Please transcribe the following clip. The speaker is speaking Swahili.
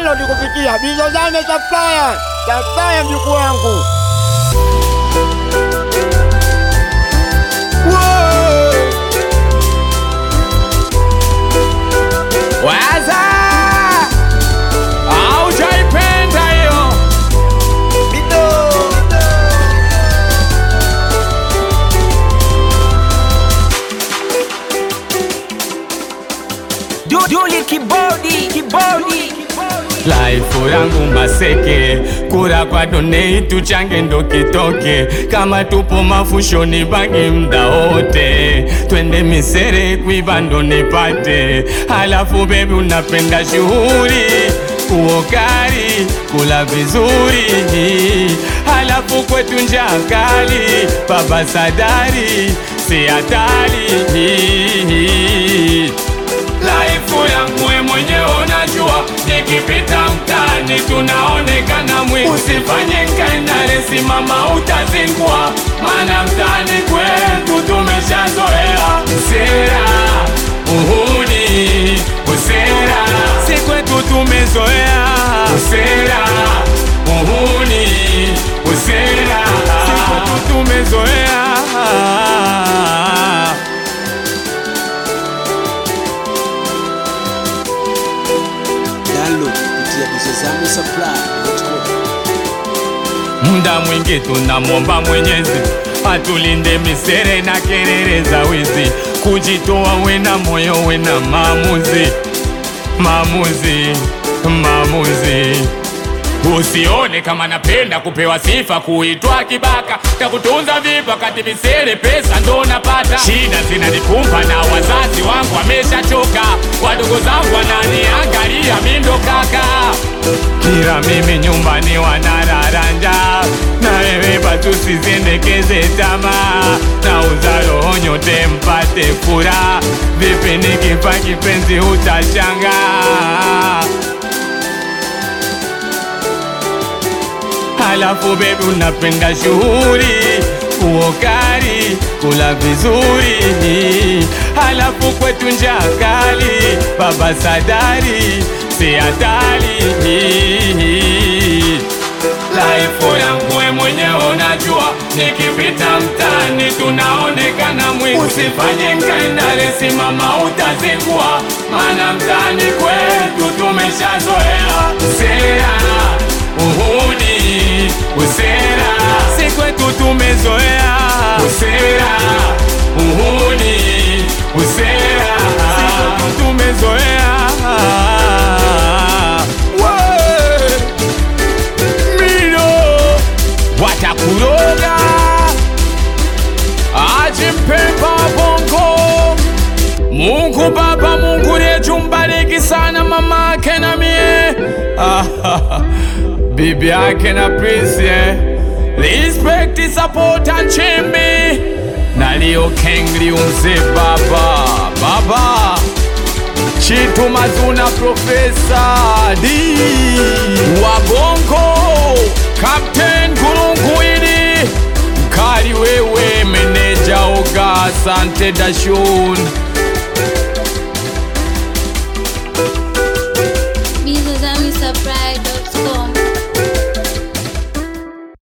download kupitia Bizozame Supplier. Supplier mjukuu wangu. Waza aujaipenda hiyo Duli kibodi kibodi Laifu yangu maseke, kura kwa donate tuchange ndo kitoke, kama tupo mafushoni bagi mda wote, twende misere kuiba ndo nipate. Halafu bebi unapenda shughuli uokari kula vizuri, halafu kwetu njaa kali, baba sadari si hatari Laifu yangu we mwenyewe unajua, nikipita mtaani tunaonekana mwi. Usifanye nkaendale, simama utazingua, maana mtaani kwetu tumeshazoea sera, uhuni, usera, si kwetu tumezoea usera, uhuni, usera, si kwetu tumezoea Download kupitia Bizozame Supply.com. Muda mwingi tunamwomba Mwenyezi atulinde misere na kelele za wizi, kujitoa wena moyo wena maamuzi, maamuzi, maamuzi. Usione kama napenda kupewa sifa, kuitwa kibaka, takutunza vipi wakati misere pesa ndo napata. Shida zinanikumba na wazazi wangu wameshachoka, wadogo zangu wananiangalia mi ndo kaka kila mimi nyumbani wanararanja na wewe batu sizendekeze tamaa na uzalo nyote mpate furaha vipi nikifa kipenzi utashanga halafu bebi unapenda shughuli uokari kula vizuri halafu kwetu njaa kali baba sadari si hatari Laifu yangu we mwenyewe unajua, nikipita mtaani tunaonekana mwi. Usifanye nkaendale, simama utazingua, maana mtaani kwetu tumeshazoea sera, uhuni, usera, si kwetu tumezoea usera, uhuni, usera, si kwetu tumezoea Wee! mino watakuroga ajimpemba bongo Mungu Baba, Mungu letu mbariki sana mama yake na mie bibi yake na Prince eh. Respect, support and chimbi na Leo Kengli umze baba baba Chitu Mazuna Profesa D Wabongo Captain Gurunguili Mkali wewe meneja Oga Asante Dashun